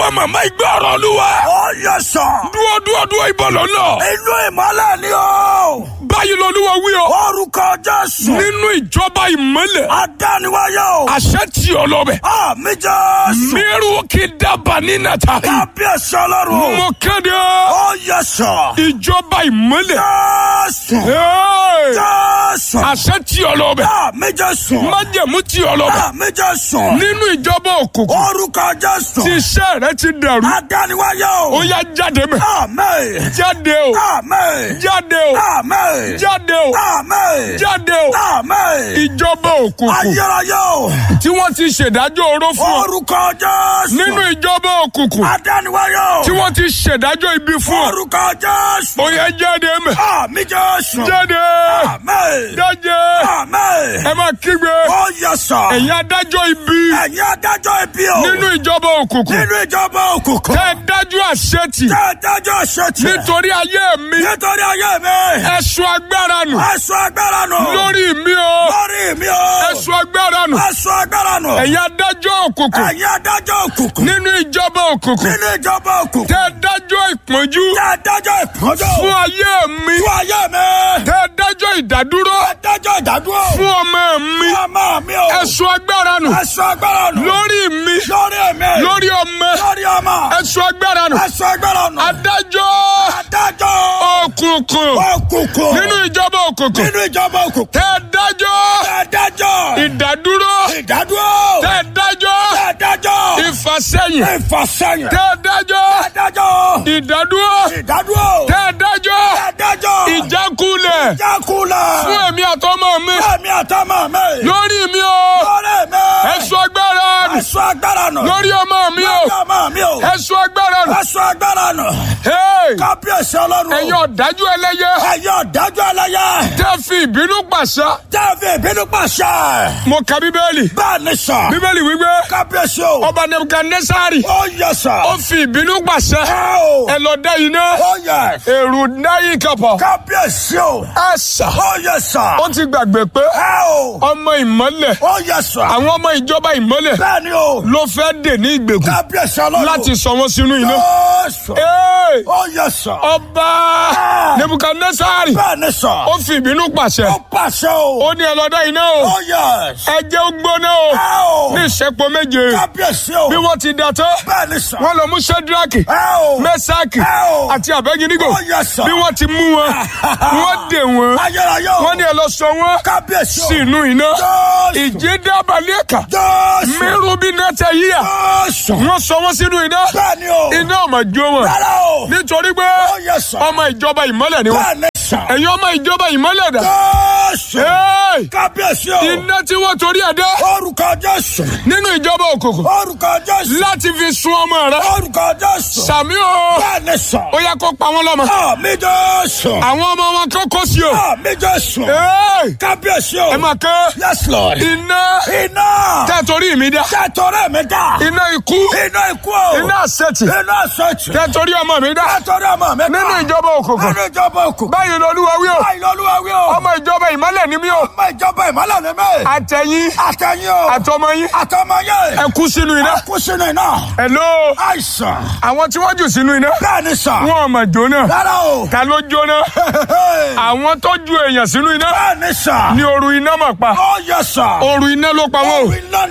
ìwọ màmá ìgbé ọ̀rọ̀ olúwa. Ó yẹ sọ. dúró dúró dúró ìbọn lọ́nà. Inú ìmọ́lẹ̀ ni o. báyìí lolúwa wí o. Orúkọ Jésù. nínú ìjọba ìmọ́lẹ̀. Adániwáyé o. àṣẹ tí ọ lọ bẹ̀. Àmì Jésù. mẹ́rù kí dábàá ní nàta. Kábíyèsí ọlọ́run. mo kéde Ó yẹ sọ. ìjọba ìmọ́lẹ̀. Jésù. Hey! Jésù. àṣẹ tí ọ lọ bẹ̀. Àmì Jésù. májẹ̀mú tí ọ lọ bẹ̀. Àmì Jésù. nínú ìjọba òkùnkùn. Orúkọ Jésù. tí iṣẹ́ rẹ ti dàrú. Adániwáyé ó o. yá jáde mẹ́. Àmì. jáde o. Àmì. jáde o. Àmì. jáde o. Àmì. jáde o. Àmì. ìjọba òkùnkùn Ayérayé o. tí wọ́n ti ṣèdájọ́ oró fún ọ. Orúkọ Jésù. nínú ìjọba òkùnkùn Adániwáyé o. tí wọ́n ti ṣèdájọ́ ibi fún ọ. Orúkọ Jésù. ó yá jáde mẹ́. Àmì Jésù. jáde. Àmì. jáde. Àmì. ẹ máa kígbe. Ó yẹ sọ. ẹ̀yin adájọ́ ibi Ẹ̀yin adájọ́ ibi o. nínú ìjọba òkùnkùn. Nínú ìjọba òkùnkùn. tẹ́ ẹ dájú àṣetì Tẹ́ ẹ dájọ́ ṣètì. nítorí ayé mi. Nítorí ayé mi. ẹ̀sùn agbára nù Ẹ̀sùn agbára nù. lórí mi o. Lórí mi o. ẹ̀sùn agbára nù. Ẹ̀sùn agbára nù. ẹ̀yin adájọ́ òkùnkùn Ẹ̀yin adájọ́ òkùnkùn. nínú ìjọba òkùnkùn. Nínú ìjọba òkùnkùn. tẹ́ ẹ dájọ́ ìpọ́njú Tẹ́ ẹ dájọ́ ìpọ́njọ́. fún ayé mi. Fún ayé mi. tẹ́ ẹ dájọ́ ìdádúró Ẹ dájọ́ ìdádúró. fún ọmọ mi. Ọmọ mi o. ẹ̀sùn agbára nù Ẹ̀sùn agbára nù. lórí mi Lórí mi. lórí ọmọ Lórí ọmọ. ẹ̀sùn agbára nù. Ẹ̀sùn agbára nù. adájọ́ Adájọ́. òkùnkùn Òkùnkùn. nínú ìjọba òkùnkùn. Nínú ìjọba òkùnkùn. tẹ́ ẹ dájọ́ Adájọ́. ìdádúró Ìdádúró. tẹ́ ẹ dájọ́ Adájọ́. ìfàsẹ́yìn Ìfàsẹ́yìn. tẹ́ ẹ dájọ́ Adájọ́. ìdádúró Ìdádúró. tẹ́ ẹ dájọ́ Adájọ́. ìjákulẹ̀ Jákulẹ̀. fún èmi àtọmọ mi Ẹ̀mí àtọ́mọ̀ mi. lórí mi o Lórí mi. ẹ̀sùn agbára nù Ẹ̀sùn agbára nù. lórí ọmọ mi o Lórí ọmọ mi o. ẹ̀sùn agbára nù. Ẹ̀sùn agbára nù. Hey! Kábíyèsí ọlọ́run. ẹ̀yin ọ̀dájú ẹlẹ́yẹ Ẹ̀yin ọ̀dájú ẹlẹ́yẹ. tẹ́ fi ìbínú pàṣẹ. Tẹ́ẹ̀fì ìbínú pàṣẹ. mo ka bíbélì Bẹ́ẹ̀ ni sà. bíbélì wípé Kábíyèsí o. ọba nebukadnesari Ó yẹ sà. ó fi ìbínú pàṣẹ Ẹ o. ẹ lọ dá iná Ó yẹ. èrò dáyé kapọ Kábíyèsí o. ẹ sà Ó yẹ sà. ó ti gbàgbé pé Ẹ o. ọmọ ìmọ́lẹ̀ Ó yẹ sà. àwọn ọmọ ìjọba ìmọ́lẹ̀ Bẹ́ẹ̀ ni o. ló fẹ́ dè ní ìgbèkùn Kábíyèsí ọlọ́run. láti sọ wọn sínú iná. Jésù. Hey! Ó yẹ sà. ọba nebukadnesari Bẹ́ẹ̀ ni sà. ó fi ìbínú pàṣẹ Ó pàṣẹ o. ó ní ẹ lọ dá iná o Ó yẹ. ẹ jẹ́ ó gbóná o Ẹ o. ní ìṣẹ́pọ̀ méje Kábíyèsí o. bí wọ́n ti dá tán Bẹ́ẹ̀ ni sà. wọ́n lọ mú sẹ́dúrákì Ẹ o. mẹ́sàkì Ẹ o. àti àbẹ́gídígò Ó yẹ sà. bí wọ́n ti mú wọn wọ́n dè wọ́n Ayérayé o. wọ́n ní ẹ lọ sọ wọ́n Kábíyèsí o. sínú iná Jésù. ìjì dábàlẹ̀ ẹ̀ka Jésù. mẹ́rù bí náà tẹ yíyà Jésù. wọ́n sọ wọ́n sínú iná Bẹ́ẹ̀ ni o. iná ò mà jó wọn Rárá o. nítorí pé Ó yẹ sà. ọmọ ìjọba ìmọ́lẹ̀ ni wọ́n Bẹ́ẹ̀ ni sà. ẹ̀yin ọmọ ìjọba ìmọ́lẹ̀ dà Jésù. Hey! Kábíyèsí o. iná tí wọ́n torí ẹ̀ dá Orúkọ Jésù. nínú ìjọba òkùnkùn Orúkọ Jésù. láti fi sun ọmọ rẹ Orúkọ Jésù. sàmí o Bẹ́ẹ̀ ni sà. ó yẹ kó pa wọn lọ́mọ Àmì Jésù. àwọn ọmọ wọn kó kó sí o Àmì Jésù. Hey! Kábíyèsí o. ẹ máa kẹ́ Yes Lord. iná Iná. tẹ́ torí mi dá Tẹ̀tọ̀rẹ́ mi dá. iná ikú Iná ikú o. iná àṣetì Iná sọ̀tì. tẹ́ torí ọmọ mi dá Tẹ̀tọ̀rẹ́ ọmọ mi dá. nínú ìjọba òkùnkùn Nínú ìjọba òkú. báyìí lolúwa wí o Báyìí lọ́lúwa wí o. ọmọ ìjọba ìmọ́lẹ̀ ni mí o Ọmọ ìjọba ìmọ̀lẹ̀ ni mí. àtẹ̀yìn Àtẹ̀yìn o. àtọmọ yín Àtọmọ yẹn. ẹ kú sínú iná Kú sínú iná. hello Àìsàn. àwọn tí wọ́n jù sínú iná Bẹ́ẹ̀ ni sà. wọn ò mà jóná Rárá o. ta ló jóná àwọn tó ju èèyàn sínú iná Bẹ́ẹ̀ ni sà. ní oru iná mà pa Ó yẹ sà. oru iná ló pa wọn o Iná